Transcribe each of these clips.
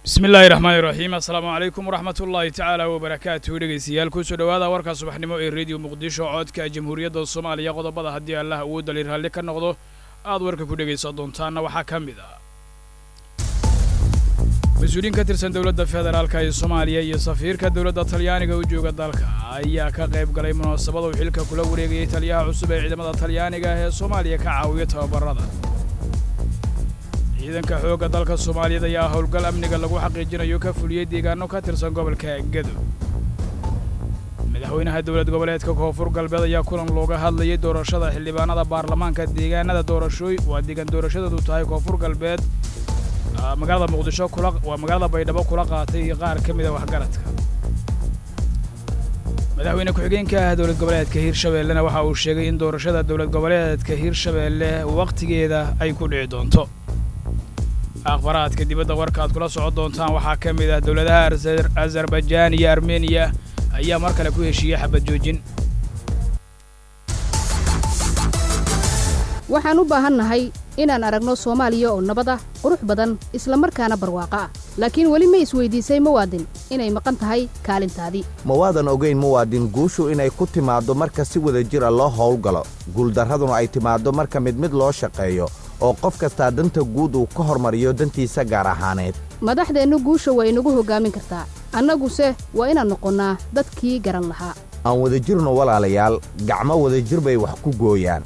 bismi illaahi raxmaani raxiim assalaamu calaykum waraxmat ullaahi tacaala wabarakaatuhu dhegaystayaal kusoo dhowaada warka subaxnimo ee rediyo muqdisho codka jamhuuriyadda soomaaliya qodobada haddii allah awoodda li raalli ka noqdo aad warka ku dhegaysan doontaanna waxaa ka mid ah mas-uuliyiin ka tirsan dowladda federaalka ee soomaaliya iyo safiirka dowladda talyaaniga u jooga dalka ayaa ka qayb galay munaasabada uu xilka kula wareegayay taliyaha cusub ee ciidamada talyaaniga ee soomaaliya ka caawiya tababarada ciidanka xoogga dalka soomaaliyeed ayaa howlgal amniga lagu xaqiijinayo ka fuliyey deegaano ka tirsan gobolka gedo madaxweynaha dowlad goboleedka koonfur galbeed ayaa kulan looga hadlayay doorashada xildhibaanada baarlamaanka deegaanada doorashooy waa deegaan doorashadeedu tahay koonfur galbeed magaalada muqdisho kula waa magaalada baydhabo kula qaatay qaar ka mid a waxgaradka madaxweyne ku-xigeenka ah dowlad goboleedka hirshabeellena waxa uu sheegay in doorashada dowlad goboleedka hirshabeelle wakhtigeeda ay ku dhici doonto akhbaraadka dibadda warka aad kula socon doontaan waxaa ka mid ah dowladaha azarbajaan iyo armeniya ayaa mar kale ku heshiiyey xabad joojin waxaan u baahannahay inaan aragno soomaaliya oo nabad ah qurux badan isla markaana barwaaqo ah laakiin weli ma isweydiisay muwaadin inay maqan tahay kaalintaadii ma waadan ogayn muwaadin guushu inay ku timaaddo marka si wada jira loo howlgalo guuldarraduna ay timaaddo marka mid mid loo shaqeeyo oo qof kastaa danta guud uu ka hormariyo dantiisa gaar ahaaneed madaxdeennu guusha waa inagu hoggaamin kartaa annaguse waa inaan noqonnaa dadkii garan lahaa aan wadajirno walaalayaal gacmo wadajir bay wax ku gooyaan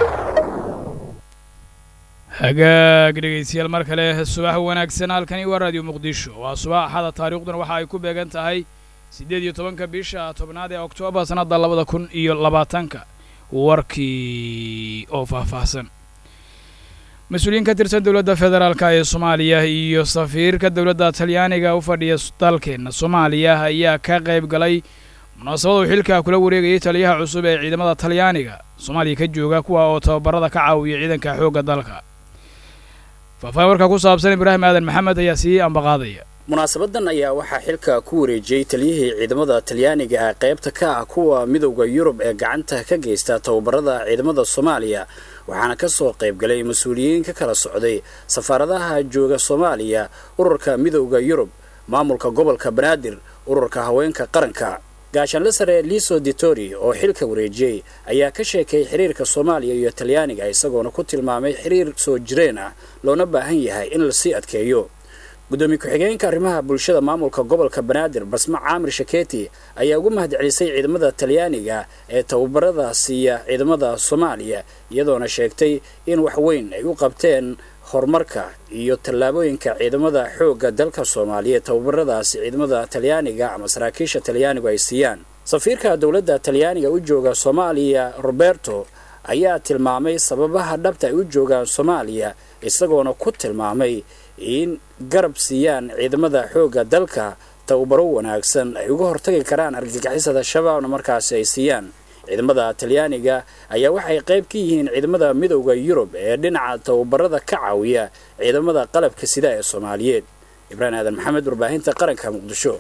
hagaag dhegaystayaal mar kale subax wanaagsan halkani waa raadiyo muqdisho waa subax axada taariikhduna waxa ay ku beegan tahay siddeed iyo tobanka bisha tobnaad ee oktoobar sannadda labada kun iyo labaatanka warkii oo faahfaahsan mas-uuliyiin ka tirsan dowladda federaalka ee soomaaliya iyo safiirka dowladda talyaaniga u fadhiya dalkeenna soomaaliya ayaa ka qayb galay munaasabada uu xilka kula wareegayay taliyaha cusub ee ciidamada talyaaniga soomaaliya ka jooga kuwa oo tababarada ka caawiya ciidanka xoogga dalka faahfaahin warka ku saabsan ibraahim aadan maxamed ayaa sii ambaqaadaya munaasabadan ayaa waxaa xilka ku wareejiyey taliyihii ciidamada talyaaniga ah qaybta ka ah kuwa midowda yurub ee gacanta ka geysta tababarada ciidamada soomaaliya waxaana ka soo qaybgalay mas-uuliyiin ka kala socday safaaradaha jooga soomaaliya ururka midowda yurub maamulka gobolka banaadir ururka haweenka qaranka gaashaanle sare liso ditori oo xilka wareejiyey ayaa ka sheekay xiriirka soomaaliya iyo talyaaniga isagoona ku tilmaamay xiriir soo jireen ah loona baahan yahay in lasii adkeeyo gudoomiye ku-xigeenka arrimaha bulshada maamulka gobolka banaadir basma caamir shaketi ayaa ugu mahadcelisay ciidamada talyaaniga ee tababarada siiya ciidamada soomaaliya iyadoona sheegtay in wax weyn ay u qabteen horumarka iyo tallaabooyinka ciidamada xoogga dalka soomaaliya tababaradaasi ciidamada talyaaniga ama saraakiisha talyaanigu ay siiyaan safiirka dowladda talyaaniga u jooga soomaaliya roberto ayaa tilmaamay sababaha dhabta ay u joogaan soomaaliya isagoona ku tilmaamay in garab siiyaan ciidamada xoogga dalka tababaro wanaagsan ay uga hortagi karaan argagixisada shabaabna markaasi ay siiyaan ciidamada talyaaniga ayaa waxay qayb ka yihiin ciidamada midowda yurub ee dhinaca tababarada ka caawiya ciidamada qalabka sida ee soomaaliyeed ibraahim aadan maxamed warbaahinta qaranka muqdisho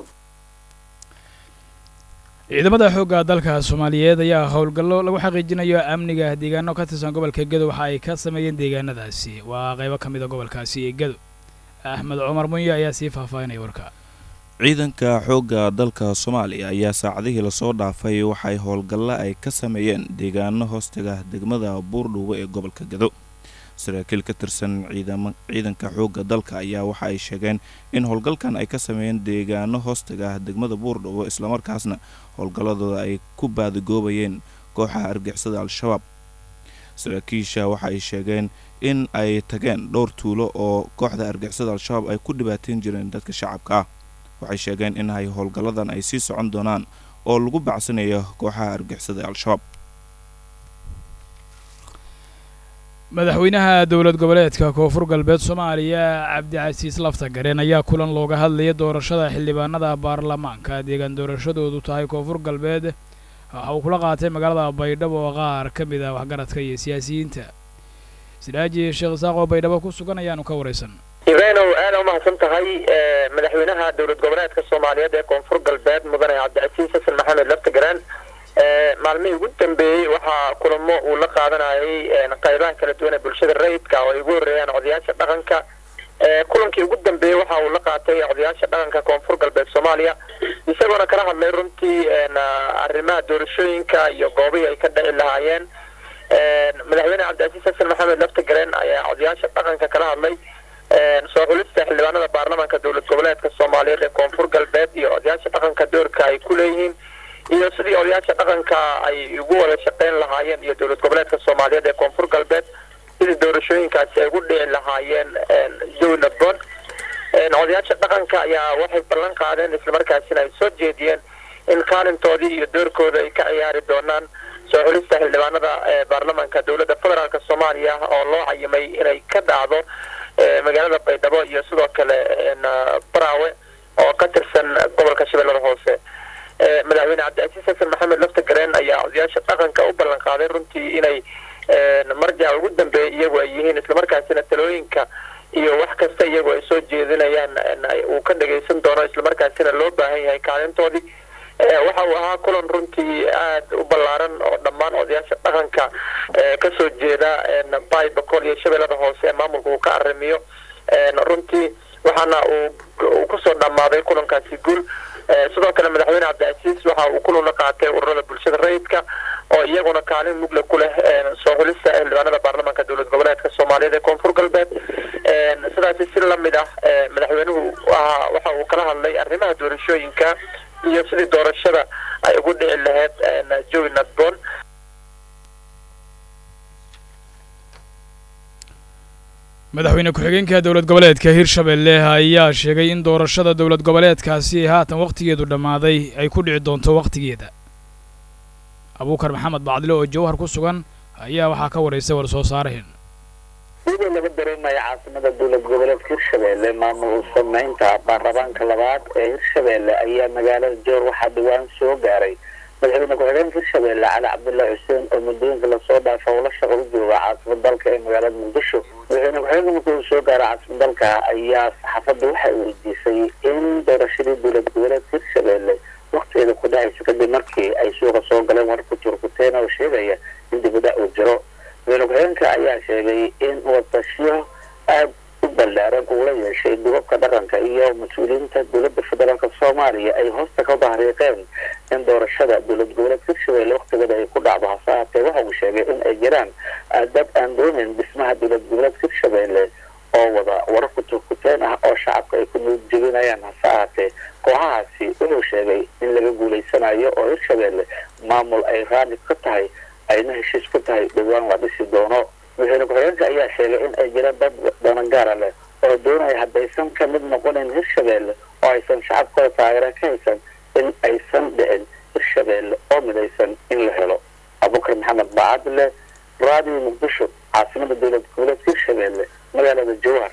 ciidamada xoogga dalka soomaaliyeed ayaa howlgallo lagu xaqiijinayo amniga deegaano ka tirsan gobolka gedo waxa ay ka sameeyeen deegaanadaasi waa qaybo ka mid a gobolkaasi ee gedo axmed cumar munye ayaa sii faahfaahinaya warka ciidanka xoogga dalka soomaaliya ayaa saacadihii lasoo dhaafay waxay howlgallo ay ka sameeyeen deegaano hoostaga degmada buurdhuwo ee gobolka gedo saraakiil ka tirsan ciidanka xoogga dalka ayaa waxa ay sheegeen in howlgalkan ay ka sameeyeen deegaano hoostaga degmada buurdhuwo islamarkaasna howlgalladooda ay ku baadigoobayeen kooxaha argixisada al-shabaab saraakiisha waxa ay sheegeen in ay tageen dhowr tuulo oo kooxda argixisada al-shabaab ay ku dhibaateyn jireen dadka shacabka ah waxay sheegeen in ay howlgalladan ay sii socon doonaan oo lagu bacsanayo kooxaha argixisada al-shabaab madaxweynaha dowlad goboleedka koonfur galbeed soomaaliya cabdicasiis laftagareen ayaa kulan looga hadlaya doorashada xildhibaanada baarlamaanka deegaan doorashadoodu tahay koonfur galbeed waxa uu kula qaatay magaalada baydhabo oo qaar ka mid ah waxgaradka iyo siyaasiyiinta sidaaji sheekh isaaq oo baydhabo ku sugan ayaanu ka waraysan ibraanow aada umahadsan tahay madaxweynaha dowlad goboleedka soomaaliyeed ee koonfur galbeed mudane cabdicasiis xasan maxamed laftagaraan maalmihii ugu dambeeyey waxaa kulamo uu la qaadanayay qaybaha kala duwan ee bulshada rayidka oo ay ugu horeeyaan odayaasha dhaqanka kulankii ugu dambeeyey waxa waxa uu la qaatay odayaasha dhaqanka koonfur galbeed soomaaliya isagoona kala hadlay runtii arrimaha doorashooyinka iyo goobihii ay ka dhici lahaayeen madaxweyne cabdicasiis xasan maxamed laftagareen ayaa odayaasha dhaqanka kala hadlay soo xulista xildhibaanada baarlamaanka dowlad goboleedka soomaaliyeed ee koonfur galbeed iyo odayaasha dhaqanka doorka ay ku leeyihiin iyo sidii odayaasha dhaqanka ay ugu wada shaqeyn lahaayeen iyo dowlad goboleedka soomaaliyeed ee koonfur galbeed sidii doorashooyinkaasi ay ugu dhici lahaayeen jawi nabdoon odayaasha dhaqanka ayaa waxay ballan qaadeen islamarkaasina ay soo jeediyeen in kaalintoodii iyo doorkooda ay ka ciyaari doonaan soo xulista xildhibaanada baarlamaanka dowladda federaalk soomaaliya oo loo cayimay inay ka dhacdo magaalada baydhabo iyo sidoo kale baraawe oo ka tirsan gobolka shabeellada hoose madaxweyne cabdicasiis xasan maxamed laftagareen ayaa odayaasha dhaqanka u ballan qaaday runtii inay marjaca ugu dambeeya iyagu ay yihiin islamarkaasina talooyinka iyo wax kasta iyagu ay soo jeedinayaan uu ka dhagaysan doono islamarkaasina loo baahan yahay kaalintoodii waxa uu ahaa kulan runtii aada u ballaaran oo dhammaan odayaasha dhaqanka kasoo jeeda bay bakool iyo shabeellada hoose ee maamulka uu ka arrimiyo runtii waxaana uu kusoo dhammaaday kulankaasi guul sidoo kale madaxweyne cabdicasiis waxa uu kulan la qaatay ururada bulshada rayidka oo iyaguna kaalin mugle ku leh soo xulista xildhibaanada baarlamaanka dowlad goboleedka soomaaliyeed ee koonfur galbeed sidaasi si lamid ah madaxweynuhu waxa uu kala hadlay arrimaha doorashooyinka iyo sidii doorashada ay ugu dhici lahayd jawi nadboon madaxweyne ku-xigeenka dowlad goboleedka hirshabelle ayaa sheegay in doorashada dowlad goboleedkaasi haatan wakhtigeedu dhammaaday ay ku dhici doonto wakhtigeeda abuukar maxamed bacdile oo jawhar ku sugan ayaa waxaa ka waraysay war soo saaraheen sidii laga dareemaya caasimada dowlad goboleedka hirshabelle maamul sameynta baarlamaanka labaad ee hirshabelle ayaa magaalada joor waxaa dhawaan soo gaaray madaxweyne ku-xigeenka hirshabelle cali cabdullaahi xuseen oo muddooyinka lasoo dhaafa ula shaqo u jooga caasimad dalka ee magaalada muqdisho madaxweyne ku-xigeenka markii uu soo gaaray caasimad dalka ayaa saxaafadda waxay weydiisay in doorashadii dowlad goboleedka hirshabelle waktigeeda ku dhacaysa kadib markii ay suuqa soo galeen wararka turkuteen oo sheegaya in dibada uu jiro madaxweyne ku-xigeenka ayaa sheegay in wadashiyo aada u ballaaran uu la yeeshay dubabka dhaqanka iyo mas-uuliyiinta dowladda federaalk soomaaliya ay hoosta ka bahriiqeen in doorashada dowlad goboleedka hirshabelle waktigeeda ay ku dhacdo hase haatee waxa uu sheegay in ay jiraan dad aan doonayn dhismaha dowlad goboleedka hirshabelle oo wada wararka turkuteen ah oo shacabka ay ku nuudjebinayaan hase ahaatee kooxahaasi wuxuu sheegay in laga guulaysanayo oo hirshabelle maamul ay raali ka tahay ayna heshiis ku tahay dhowaan la dhisi doono madaxweyne ku-xigeenka ayaa sheegay in ay jiraan dad danangaara leh oo doonaya haddaysan ka mid noqonayn hirshabelle oo aysan shacabkooda taageera ka haysan in aysan dhicin hirshabelle oo midaysan in la helo abubakar maxamed baacadle raadiyo muqdisho caasimada dowlad goboleedka hirshabelle magaalada jowhar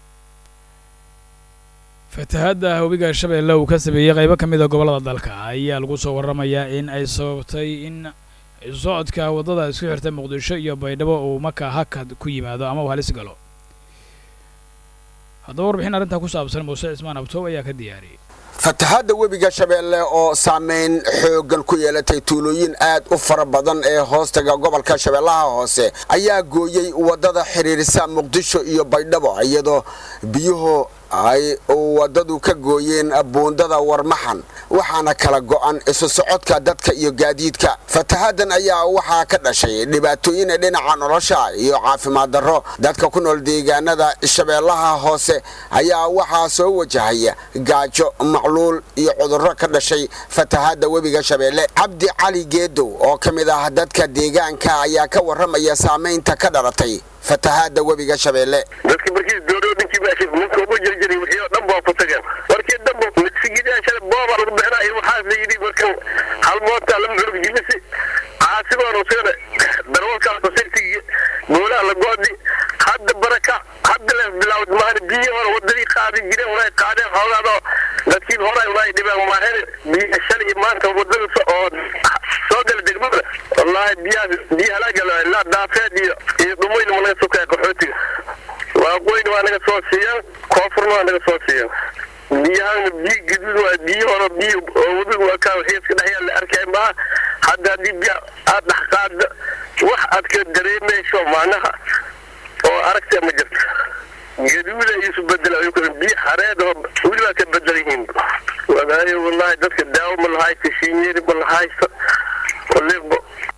fatahaadda webiga shabeelle uu ka sameeyey qaybo ka mid a gobollada dalka ayaa lagu soo warramayaa in ay sababtay in socodka waddada isku xirtay muqdisho iyo baydhabo uu markaa hakad ku yimaado ama uu halis galo haddaba warbixin arrintaa ku saabsan muuse cismaan abtoob ayaa ka diyaariyey fatahaadda webiga shabeelle oo saameyn xooggan ku yeelatay tuulooyin aad u fara badan ee hoostaga gobolka shabeellaha hoose ayaa gooyey waddada xidhiirisa muqdisho iyo baydhabo iyadoo biyuhu ay waddadu ka gooyeen buundada warmaxan waxaana kala go'an isu socodka dadka iyo gaadiidka fatahaaddan ayaa waxaa ka dhashay dhibaatooyin dhinaca nolosha iyo caafimaad darro dadka ku nool deegaanada shabeellaha hoose ayaa waxaa soo wajahaya gaajo macluul iyo cudurro ka dhashay fatahaadda webiga shabeelle cabdi cali geedow oo ka mid ah dadka deegaanka ayaa ka warramaya saamaynta ka dhalatay fatahaadda webiga shabeelle dadka markii doodho ninkii meesha ninka ugu jirjiray wixii oo dhan baa ku tageen markii dhanba sigidyaashada booba lagu bixinaa in waxaas la yidhi marka hal moota lama xulug jimisi caasimaan usagana darwalkaas sirtigi goolaha la goodi hadda baraka hadda lees bilaawd maahane biyi hore wadadii qaadi jireen unay qaadeen xoogaadoo dadkii hore unay dhibeen maahane biyi shalay iyo maanta wadada oo soo gala degmada wallaahi biyaha biyi halaagala ilaa daafeed iyo iyo dhumoyn ma naga sokaya qaxootiga waaqooyna waa naga soo siiyeen koonfurna waa naga soo siiyeen biyahan biyi gaduud waa biyi hore biyi oo webiga waa kaa wixii iska dhexyaa la arkay maaha hadda haddii biya aad dhex qaadda wax aad ka dareemayso macnaha oo aragtee ma jirto gaduuda isu bedela biyo xareed oo welibaa ka bedel yihiin wadaayo wallahi dadka daawo ma lahaysto shiinyeri ma lahaysto waliba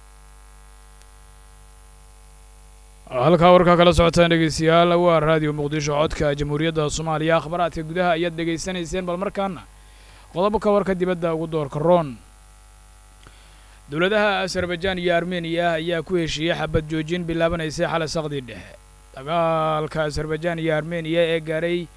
halkaa warkaa kala socotaan dhegeystayaal waa raadiyo muqdisho codka jamhuuriyadda soomaaliya akhbaraadka gudaha ayaad dhegaysanayseen bal markaana qodobka warka dibadda ugu doorka roon dowladaha azerbaijaan iyo armeniya ayaa ku heshiiyey xabad joojin bilaabanaysay xalay saqdii dhexe dagaalka azerbaijaan iyo armeniya ee gaaray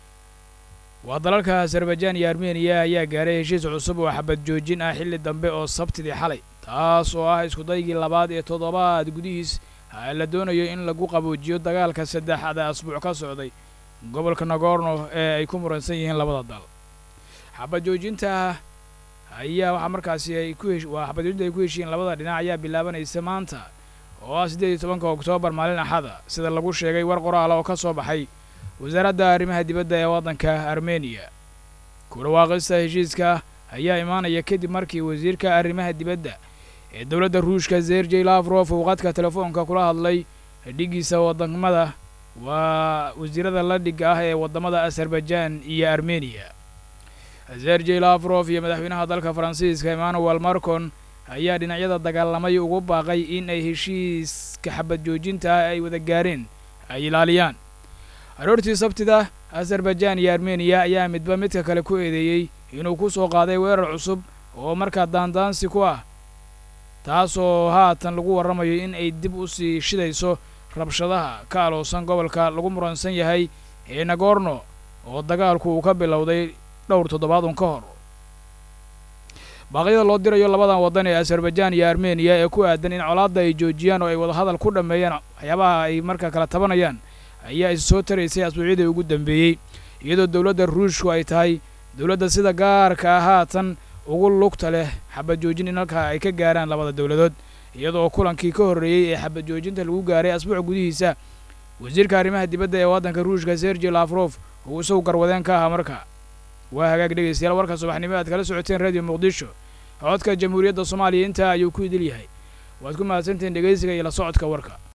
waa dalalka azerbaijaan iyo armeniya ayaa gaaray heshiis cusub oo xabad joojin ah xilli dambe oo sabtidii xalay taas oo ah iskudaygii labaad ee toddobaad gudihiis la doonayo in lagu qaboojiyo dagaalka saddexaad ee asbuuc ka socday gobolka nagorno ee ay ku muransan yihiin labada dal xabad joojinta ayaa waxaa markaasi ay ku hesh waa xabad joojinta ay ku heshiiyeen labada dhinac ayaa bilaabanaysa maanta oo ah siddeed iyo tobanka oktoobar maalin axada sida lagu sheegay war qoraala oo ka soo baxay wasaaradda arrimaha dibadda ee waddanka armeniya ku dhawaaqista heshiiska ayaa imaanaya kadib markii wasiirka arrimaha dibadda ee dowladda ruushka zerjey lafrof uu qadka telefoonka kula hadlay dhiggiisa waddamada waa wasiirada la dhigga ah ee waddamada azerbaijaan iyo armeniya zerjey lafrof iyo madaxweynaha dalka faransiiska emmanuel marcon ayaa dhinacyada dagaalamay ugu baaqay in ay heshiiska xabad joojinta ah ay wada gaareen ay ilaaliyaan aroortii sabtida azerbaijaan iyo armeniya ayaa midba midka kale ku eedeeyey inuu ku soo qaaday weerar cusub oo markaa daandaansi ku ah taasoo haatan lagu warramayo in ay dib u sii shidayso rabshadaha ka aloosan gobolka lagu muransan yahay ee nagorno oo dagaalku uu ka bilowday dhowr toddobaad un ka hor baaqyada loo dirayo labadan waddan ee azerbaijaan iyo armeniya ee ku aadan in colaadda ay joojiyaan oo ay wadahadal ku dhammeeyaan waxyaabaha ay markaa kala tabanayaan ayaa is soo taraysay asbuucyadii ugu dambeeyey iyadoo dowladda ruushku ay tahay dowladda sida gaarka ah haatan ugu lugta leh xabad joojin in halkaa ay ka gaaraan labada dowladood iyadoo kulankii ka horreeyey ee xabad joojinta lagu gaaray asbuuc gudihiisa wasiirka arrimaha dibadda ee waddanka ruushka sergey lafrof uu isagu garwadeen ka ahaa marka waa hagaag dhegaystayaal warka subaxnimo aad kala socoteen radio muqdisho codka jamhuuriyadda soomaaliya intaa ayuu ku idil yahay waad ku mahadsantihiin dhegaysiga iyo la socodka warka